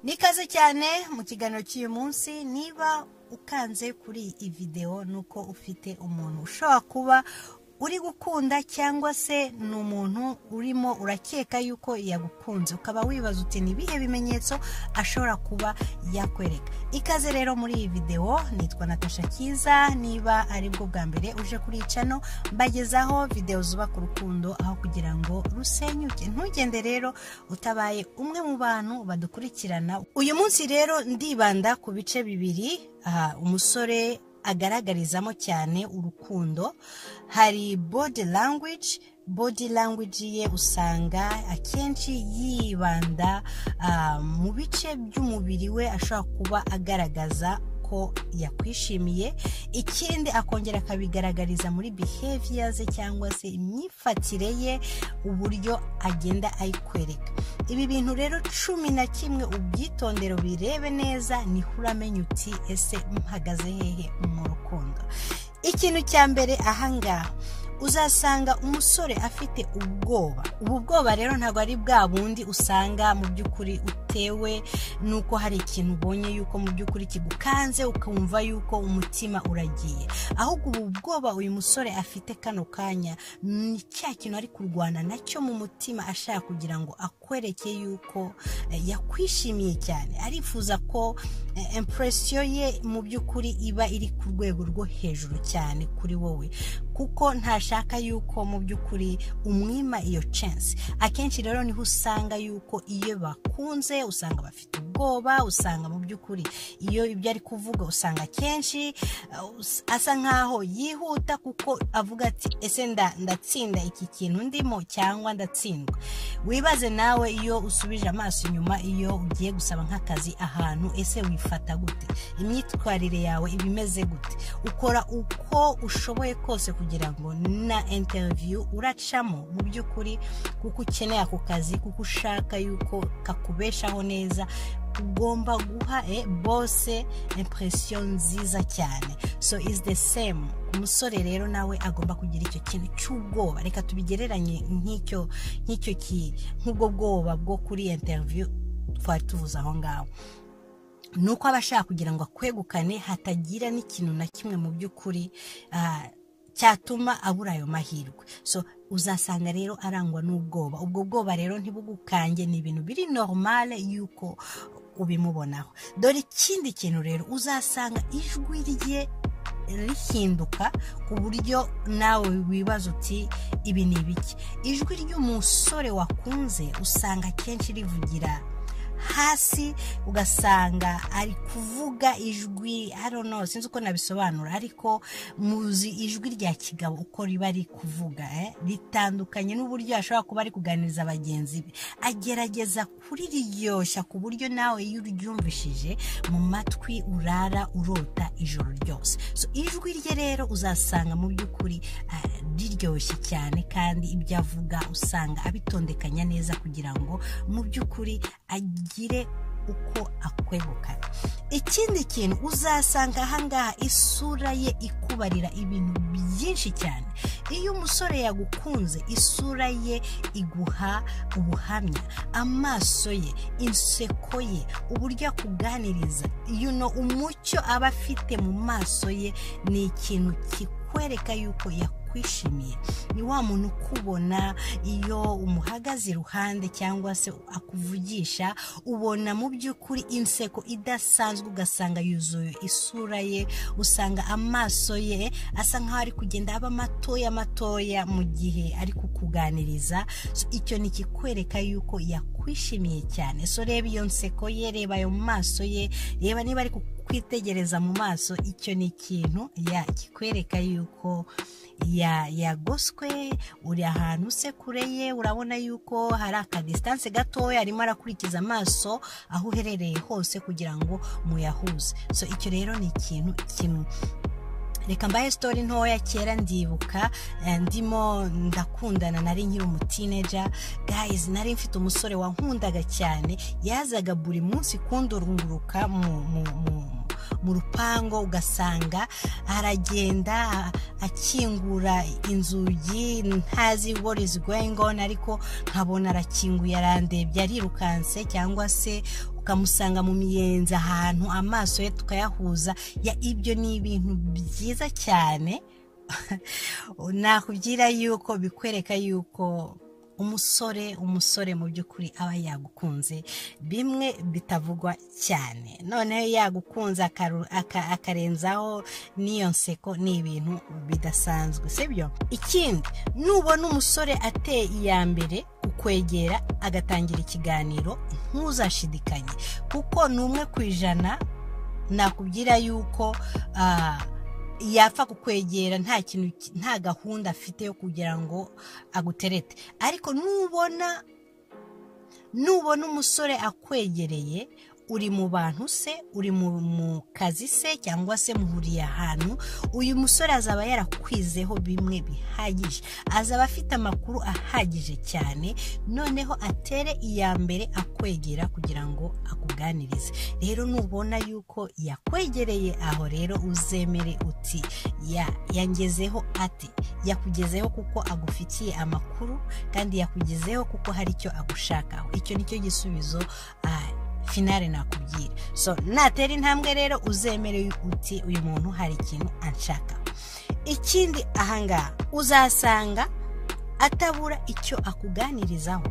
nikaze cyane mu kiganiro cy'uyu munsi niba ukanze kuri iyi videwo ni uko ufite umuntu ushobora kuba uri gukunda cyangwa se ni umuntu urimo urakeka yuko yagukunze ukaba wibaza uti ni ibihe bimenyetso ashobora kuba yakwereka ikaze rero muri iyi videwo nitwa natasha cyiza niba ari bwo bwa mbere uje kuri icano mbagezaho videwo zuba ku rukundo aho kugira ngo rusenyuke ntugende rero utabaye umwe mu bantu badukurikirana uyu munsi rero ndibanda ku bice bibiri aha umusore agaragarizamo cyane urukundo hari body language body language ye usanga akenshi yibanda ah, mu bice by'umubiri we ashobora kuba agaragaza ko yakwishimiye ikindi akongera akabigaragariza muri behavior ze cyangwa se imyifatire ye uburyo agenda ayikwereka ibi bintu rero cumi na kimwe ubyitondero birebe neza niho uramenya uti ese mpagaze hehe mu rukundo ikintu cya mbere ahangaha uzasanga umusore afite ubwoba ubu bwoba rero ntabwo ari bwa bundi usanga mu by'ukuri utewe n'uko hari ikintu ubonye yuko mu by'ukuri kigukanze ukumva yuko umutima uragiye ahubwo ubu bwoba uyu musore afite kano kanya ni cya kintu ari kurwana nacyo mu mutima ashaka kugira ngo akwereke yuko eh, yakwishimiye cyane arifuza ko eh, impresiyo ye mu by'ukuri iba iri ku rwego rwo hejuru cyane kuri wowe kuko ntashaka yuko mu by'ukuri umwima iyo chance akenshi rero niho usanga yuko iyo bakunze usanga bafite ubwoba usanga mu by'ukuri iyo ibyo ari kuvuga usanga akenshi uh, us- asa nkaho yihuta kuko avuga ati ese nda- ndatsinda iki kintu ndimo cyangwa ndatsindwa wibaze nawe iyo usubije amaso inyuma iyo ugiye gusaba nk'akazi ahantu ese wifata gute imyitwarire yawe iba imeze gute ukora uko ushoboye kose kugira ngo na interview uracamo mu by'ukuri kuko ukeneye ako kazi kuko ushaka yuko kakubeshaho neza ugomba guha eh, bose impression nziza cyane so is the same umusore rero nawe agomba kugira icyo kintu cy'ubwoba reka tubigereranye nk'icyo nk'icyo ki nk'ubwo bwoba bwo kuri interview twari tuvuze aho ngaho ni uko aba ashaka kugira ngo akwegukane hatagira n'ikintu na kimwe mu by'ukuri ah, cyatuma abura ayo mahirwe so uzasanga rero arangwa n'ubwoba ubwo bwoba rero ntibugukange ni ibintu biri normale yuko ubimubonaho dore ikindi kintu rero uzasanga ijwi rye rihinduka ku buryo nawe wibaza uti ibi ni ibiki ijwi ry'umusore wakunze usanga akenshi rivugira hasi ugasanga ari kuvuga ijwi I don't know sinzi uko nabisobanura ariko muzi ijwi rya kigabo uko riba riri kuvuga eh? ritandukanye n'uburyo ashobora kuba ari kuganiriza bagenzi be agerageza kuriryoshya ku buryo nawe iyo uryumvishije mu matwi urara urota ijoro ryose so ijwi rye rero uzasanga mu by'ukuri ah, riryoshye cyane kandi ibyo avuga usanga abitondekanya neza kugira ngo mu by'ukuri agire uko akwegukana ikindi kintu uzasanga ahangaha isura ye ikubarira ibintu byinshi cyane iyo umusore yagukunze isura ye iguha ubuhamya amaso ye inseko ye uburyo akuganiriza you know, umucyo aba afite mu maso ye ni ikintu kikwereka yuko yakwishimiye ni wa muntu ukubona iyo umuhagaze iruhande cyangwa se akuvugisha ubona mu by'ukuri inseko idasanzwe ugasanga yuzuye isura ye usanga amaso ye asa nk'aho ari kugenda aba matoya matoya mu gihe ari kukuganiriza So, icyo ni ikikwereka yuko yakwishimiye cyane so reba iyo nseko ye reba ayo maso ye reba niba ari kukwitegereza mu maso icyo ni ikintu ya kikwereka yuko ya- yagoswe uri ahantu usekure ye urabona yuko hari akadisitanse gatoya arimo arakurikiza amaso aho uherereye hose kugira ngo muyahuze so icyo rero ni ikintu kimwe reka mbahe sitori ntoya kera ndibuka eh, ndimo ndakundana nari nkiri umutineja guys nari mfite umusore wankundaga cyane yazaga buri munsi kundurunguruka mu mu mu mu rupangu ugasanga aragenda akingura inzugi ntazi what is going on ariko nkabona arakinguye arandebye arirukanse cyangwa se ukamusanga mu miyenzi ahantu amaso ye tukayahuza ya ibyo ni ibintu byiza cyane nakubwira yuko bikwereka yuko umusore umusore mu by'ukuri aba yagukunze bimwe bitavugwa cyane noneho yagukunze akarenzaho n'iyo nseko ni ibintu bidasanzwe sibyo ikindi nubona umusore ateye iya mbere ukwegera agatangira ikiganiro ntuzashidikanye kuko ni umwe ku ijana nakubwira yuko yapfa kukwegera nta kintu nta gahunda afite yo kugira ngo aguterete ariko nubona nubona umusore akwegereye uri mu bantu se uri mu kazi se cyangwa se muhuriye ahantu uyu musore azaba yarakwizeho bimwe bihagije azaba afite amakuru ahagije cyane noneho atere iya mbere akwegera kugira ngo akuganirize rero nubona yuko yakwegereye aho rero uzemere uti ya yangezeho ati yakugezeho kuko agufitiye amakuru kandi yakugezeho kuko hari icyo agushakaho icyo nicyo gisubizo finale nakubwira so natera intambwe rero uzemere uti uyu muntu hari ikintu anshaka ikindi ahangaha uzasanga atabura icyo akuganirizaho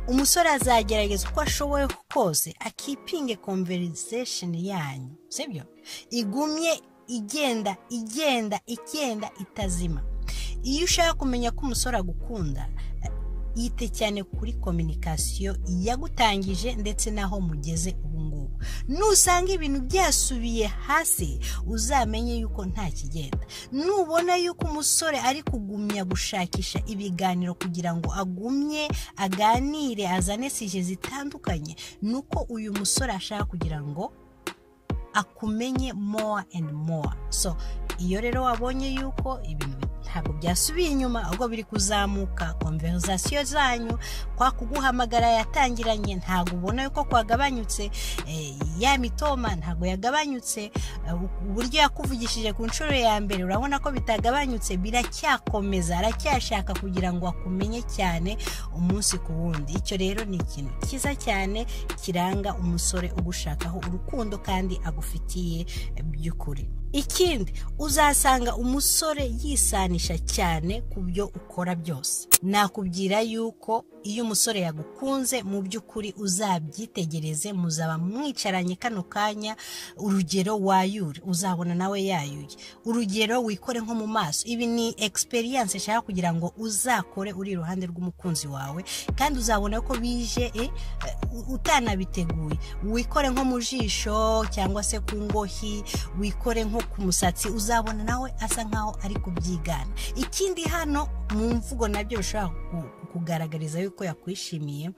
umusore azagerageza uko ashoboye kose akipinge conversation yanyu sibyo igumye igenda igenda igenda itazima iyo ushaka kumenya ko umusore agukunda yite cyane kuri kominikasiyo yagutangije ndetse n'aho mugeze ubu ngubu nusanga ibintu byasubiye hasi uzamenye yuko nta kigenda nubona yuko umusore ari kugumya gushakisha ibiganiro kugira ngo agumye aganire azane sije zitandukanye nuko uyu musore ashaka kugira ngo akumenye more and more so iyo rero wabonye yuko ibintu ntabwo byasubiye inyuma ahubwo biri kuzamuka konverizasiyo zanyu kwa kuguhamagara yatangiranye ntabwo ubona yuko kwagabanyutse ya mitoma ntabwo yagabanyutse uburyo yakuvugishije ku nshuro ya mbere urabona ko bitagabanyutse biracyakomeza aracyashaka kugira ngo akumenye cyane umunsi ku wundi icyo rero ni ikintu cyiza cyane kiranga umusore ugushakaho urukundo kandi agufitiye by'ukuri ikindi uzasanga umusore yisanisha cyane ku byo ukora byose nakubwira yuko iyo umusore yagukunze mu by'ukuri uzabyitegereze muzaba mwicaranye kano kanya urugero wayure uzabona nawe yayuye urugero wikore nko mu maso ibi ni experience nshaka kugira ngo uzakore uri iruhande rw'umukunzi wawe kandi uzabona ko bije utanabiteguye wikore nko mu jisho cyangwa se ku ngohi wikore nko ku musatsi uzabona nawe asa nkaho ari kubyigana ikindi hano mu mvugo nabyo bishobora kugaragariza yuko yakwishimiye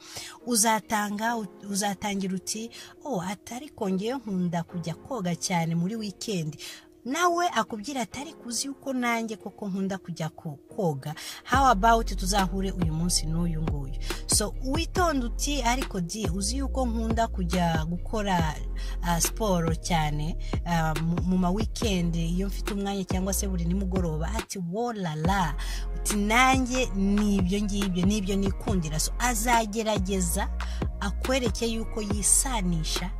uzatanga uzatangira uti oh atari kongeye nkunda kujya koga cyane muri wikendi nawe akubwira atari kuzi yuko nanjye koko nkunda kujya koga how about tuzahure uyu munsi n'uyu nguyu so witonda uti ariko di uzi yuko nkunda kujya gukora siporo cyane mu ma wikendi iyo mfite umwanya cyangwa se buri nimugoroba ati wolala uti nanjye n'ibyo ngibyo n'ibyo nikundira so azagerageza akwereke yuko yisanisha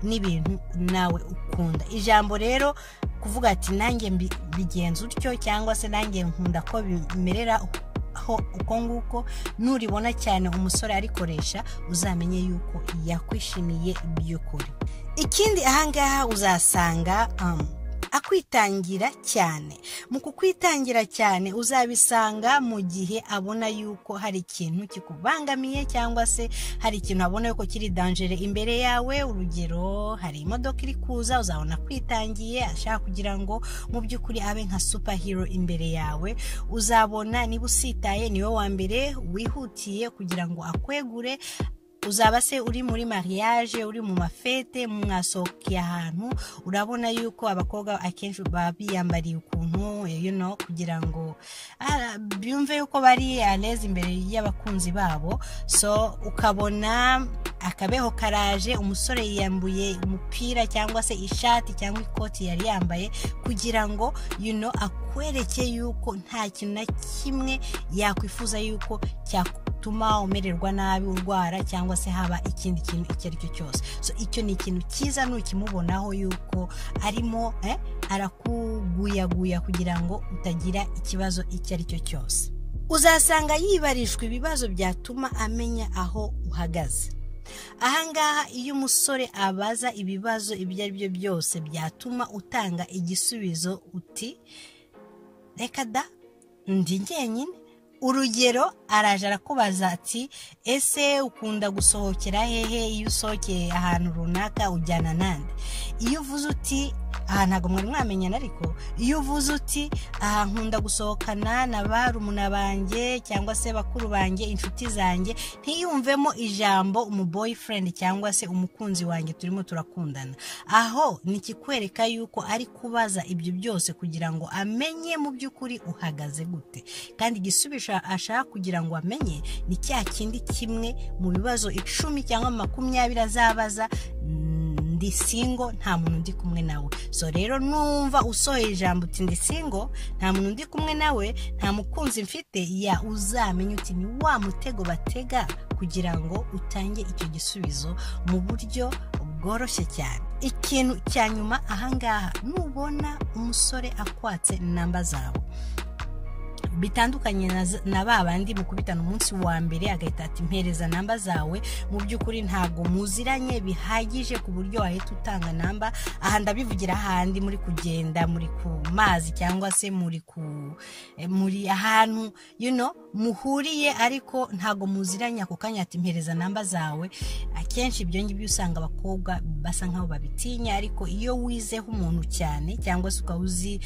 n'ibintu nawe ukunda ijambo rero kuvuga ati nanjye bigenza utyo cyangwa se nanjye nkunda ko bimerera uko nguko nuribona cyane umusore arikoresha uzamenye yuko yakwishimiye by'ukuri ikindi ahangaha uzasanga akwitangira cyane mu kukwitangira cyane uzabisanga mu gihe abona yuko hari ikintu kikubangamiye cyangwa se hari ikintu abona yuko kiri danjere imbere yawe urugero hari imodoka iri kuza uzabona akwitangiye ashaka kugira ngo mu by'ukuri abe nka superhero imbere yawe uzabona niba usitaye niwe wa mbere wihutiye kugira ngo akwegure uzaba se uri muri mariage uri mu mafete mwasohokeye ahantu urabona yuko abakobwa akenshi baba biyambariye ukuntu you know, kugira ngo byumve yuko bari aleze imbere y'abakunzi babo so ukabona akabeho karaje umusore yiyambuye umupira cyangwa se ishati cyangwa ikoti yari yambaye kugira ngo yuno akwereke yuko nta kintu na kimwe yakwifuza yuko cyatuma umererwa nabi urwara cyangwa se haba ikindi kintu icyo ari cyo cyose so icyo ni ikintu cyiza nukimubonaho yuko arimo arakuguyaguya kugira ngo utagira ikibazo icyo ari cyo cyose uzasanga yibarishwa ibibazo byatuma amenya aho uhagaze ahangaha iyo umusore abaza ibibazo ibyo ari byo byose byatuma utanga igisubizo uti reka da ndi njyenyine urugero araje arakubaza ati ese ukunda gusohokera hehe iyo usohokeye ahantu runaka ujyana nande iyo uvuze uti aha ntabwo mwari mwamenyana ariko iyo uvuze uti aha nkunda gusohokana na barumuna banjye cyangwa se bakuru banjye inshuti zanjye ntiyumvemo ijambo umu boyfriend cyangwa se umukunzi wanjye turimo turakundana aho nikikwereka yuko ari kubaza ibyo byose kugira ngo amenye mu by'ukuri uhagaze gute kandi igisubizo ashaka kugira ngo amenye ni cya kindi kimwe mu bibazo icumi cyangwa makumyabiri azabaza ndi singo nta muntu undi kumwe nawe so rero numva usohoye ijambo uti ndi singo nta muntu undi kumwe nawe nta mukunzi mfite ya uzamenye uti ni wa mutego batega kugira ngo utange icyo gisubizo mu buryo bworoshye cyane ikintu cya nyuma ahangaha nubona umusore akwatse namba zawe bitandukanye na ba bandi mukubitana umunsi wa mbere agahita ati mpereza namba zawe mu by'ukuri ntabwo muziranye bihagije ku buryo wahita utanga namba aha ndabivugira ahandi muri kugenda muri ku mazi cyangwa se muri ku muri ahantu you know muhuriye ariko ntabwo muziranye ako kanya ati mpereza namba zawe akenshi ibyo ngibyo usanga abakobwa basa nkaho babitinya ariko iyo wizeho umuntu cyane cyangwa se ukaba uzi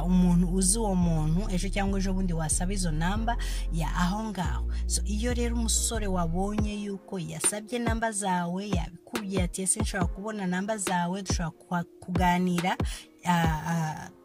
umuntu uzi uwo muntu ejo cyangwa ejo bundi wasaba izo namba ya aho ngaho so iyo rero umusore wabonye yuko yasabye namba zawe yabikubwiye ati ese nshobora kubona namba zawe dushobora kuganira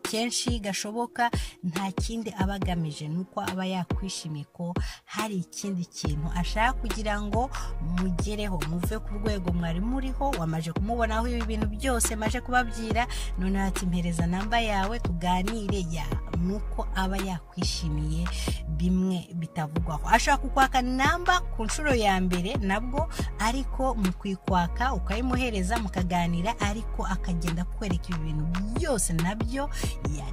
kenshi gashoboka nta kindi aba agamije ni uko aba yakwishimiye ko hari ikindi kintu ashaka kugira ngo mugereho muve ku rwego mwari muriho wamaje kumubonaho ibi bintu byose maje kubabwira noneho ati mpereza namba yawe tuganire ya nuko aba yakwishimiye bimwe bitavugwaho ashaka kukwaka namba ku nshuro ya mbere nabwo ariko mu kuyikwaka ukayimuhereza mukaganira ariko akagenda kwereka ibi bintu byose nabyo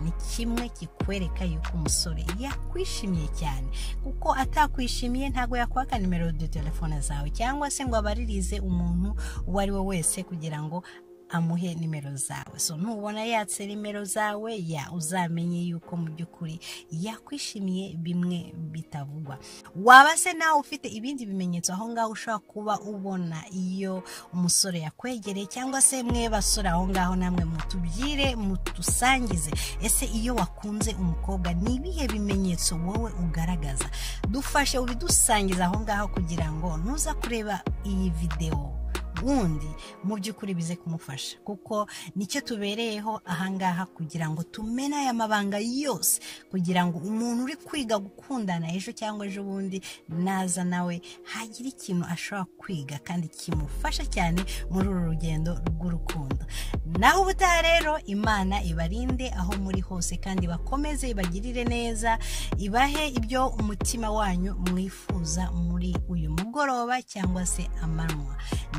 ni kimwe kikwereka yuko umusore yakwishimiye cyane kuko atakwishimiye ntabwo yakwaka nimero de telefone zawe cyangwa se ngo abaririze umuntu uwo ari we wese kugira ngo amuhe nimero zawe so ntubona yatse nimero zawe ya uzamenye yuko mu by'ukuri yakwishimiye bimwe bitavugwa waba se nawe ufite ibindi bimenyetso aho ngaho ushobora kuba ubona iyo umusore yakwegereye cyangwa se mwe basore aho ngaho namwe mutubwire mutusangize ese iyo wakunze umukobwa ni ibihe bimenyetso wowe ugaragaza dufashe ubidusangiza aho ngaho kugira ngo ntuza kureba iyi videwo wundi mu by'ukuri bize kumufasha kuko nicyo tubereyeho ahangaha kugira ngo tumene aya mabanga yose kugira ngo umuntu uri kwiga gukundana ejo cyangwa ejo bundi naza nawe hagira ikintu ashobora kwiga kandi kimufasha cyane muri uru rugendo rw'urukundo naho ubutaha rero imana ibarinde aho muri hose kandi bakomeze ibagirire neza ibahe ibyo umutima wanyu mwifuza muri uyu mugoroba cyangwa se amanywa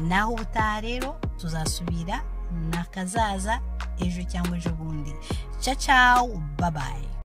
naho aho ubutaha rero tuzasubira nakazaza ejo cyangwa ejo bundi cacawu babaye